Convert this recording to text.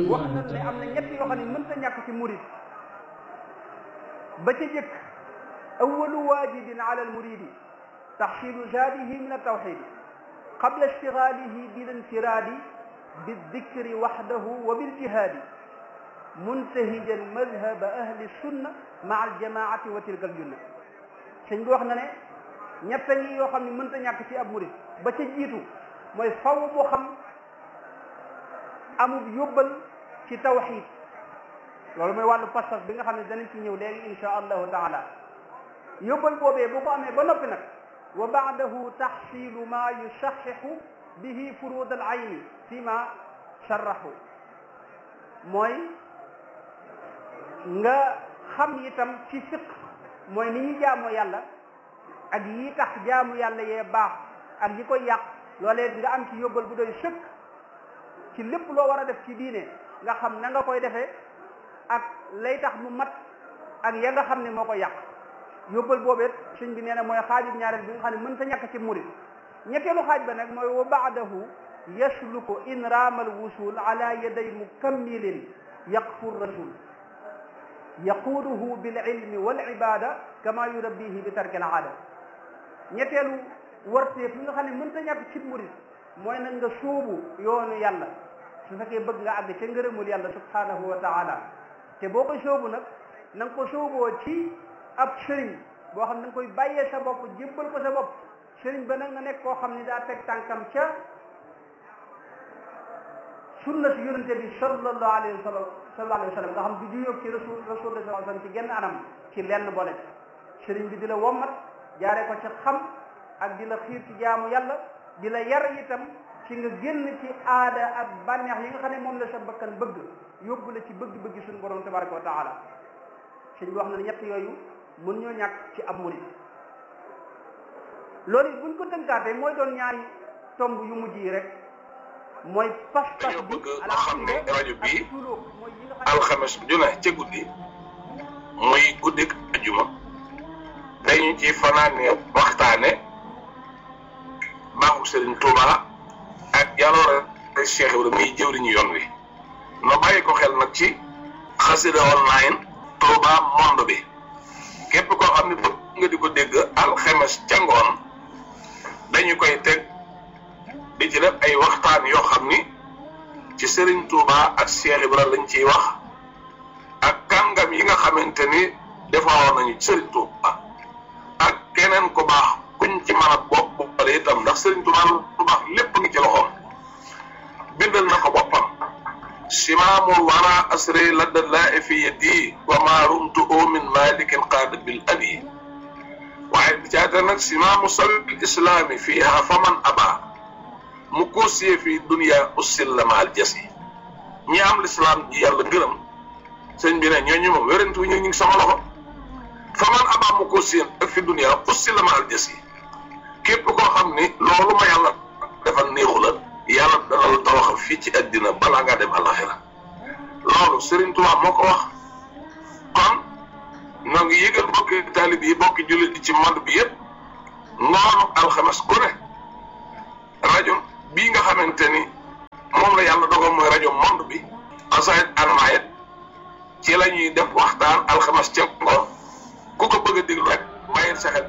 wax na ne am na ñett yoo xam ne mënta ñàkk ci murid ba ca jëkk awalu waajibin ala almuridi taxsilu zaadihi min altawxidi qabla ishtigaalihi bil infiraadi bildikri waxdahu wa biljihaadi muntahijan madhaba ahli sunna maa aljamaati wa tilka aljunna sëñ bi wax na ne ñett ñi yoo xam ne mënta ñàkk ci ab murid ba ca jiitu mooy faw boo xam amub yóbbal ci tawxid loolu mooy wàllu pas-pas bi nga xam ne danañ ci ñëw léegi insha allahu taala yóbbal boobee bu ko amee ba noppi nag wa baadahu taxsilu ma yusaxixu bihi furud al ayni fi ma sarraxu mooy nga xam itam ci fiq mooy ni ñu jaamoo yàlla ak yi tax jaamu yàlla yee baax ak yi koy yàq loolee nga am ci yóbbal bu doy sëkk ci lépp loo war a def ci diine nga xam na nga koy defee ak lay tax mu mat ak ya nga xam ne moo ko yàq yóbbal boobet sëñ bi nee na mooy xaajub ñaareel bi nga xam ne mën ta ñàkk ci murid ñetteelu xaaj ba nag mooy wa baadahu yasluku in raamal wusul ala yaday mukammilin yaqfu rasul yaquuduhu bil ilmi wal ibada kama yurabbihi bi tarki al aada ñetteelu warteef li nga xam ne mën ta ñàkk ci murid mooy nag nga sóobu yoonu yàlla su fekkee bëgg nga àgg ca ngërëmul yàlla subhanahu wa taala te boo ko sóobu nag na nga ko sóoboo ci ab sëriñ boo xam ne da nga koy bàyyee sa bopp jébbal ko sa bopp sëriñ ba nag nga nekk koo xam ne daa teg tànkam ca sunna si yonente bi sallallahu alayhi wa sallam sallallahu alayhi wa sallam nga xam du juyóog ci rasul rasulullah sallallahu alayhi wa sallam ci genn anam ci lenn boole sëriñ bi di la wommat jaaree ko ci xam ak di la xiir ci jaamu yàlla di la yar itam ci nga génn ci aada ak bànneex yi nga xam ne moom la sa bakkan bëgg yóbbu la ci bëgg-bëgg suñu borom tabaraka wa taala sëñ bi wax na ne ñett yooyu mën ñoo ñàkk ci ab murid loolu it buñ ko tënkaatee mooy doon ñaari tomb yu mujj yi rek mooy pas-pas dañoo bi bëgg nga xam ne rajo bii ak suluk mooy yi nga xam ne alxames ju ne ca guddi muy guddik ajuma dañu ci fanaane waxtaane baaxu Serigne Touba ak jaloore Cheikh Ibrahima muy jëwriñu yoon wi no bàyyi ko xel nag ci xasida online Touba monde bi képp koo xam ne bëgg nga di ko dégg alxames ca ngoon dañu koy teg di ci def ay waxtaan yoo xam ni ci Serigne Touba ak Cheikh Ibrahima lañ ciy wax ak kàngam yi nga xamante ni defaroon nañu ci Serigne Touba ak keneen ku baax kuñ ci mën a bopp boppale itam ndax Serigne Touba lu baax lépp ngi ci loxoom bindal na ko boppam simaamul wara asri ladda laa fi yadi wa ma rumtu min malikin qaada bil abi waaye bi caata nag simaamu sabil islaami fiiha faman aba mu koosiyee fi dunia ussil la maal jasi ñi am lislaam ji yàlla gërëm sëñ bi ne ñooñu moom wérantu ñu ngi sama loxo faman aba mu koosiyee ak fi dunia ussil la maal jasi képp koo xam ni loolu ma yàlla defal néexu la yàlla dana la tawaxal fii ci àddina balaa ngaa dem alaxira loolu Serigne Touba moo ko wax kon ñoo ngi yëgal bokki taalib yi bokki jullit yi ci monde bi yëpp ngoonu alxames ku ne rajo bii nga xamante ni moom la yàlla dogal mooy rajo monde bi asayit anmayet ci la ñuy def waxtaan alxames ca ngoon ku ko bëgg a déglu rek bàyyil sa xel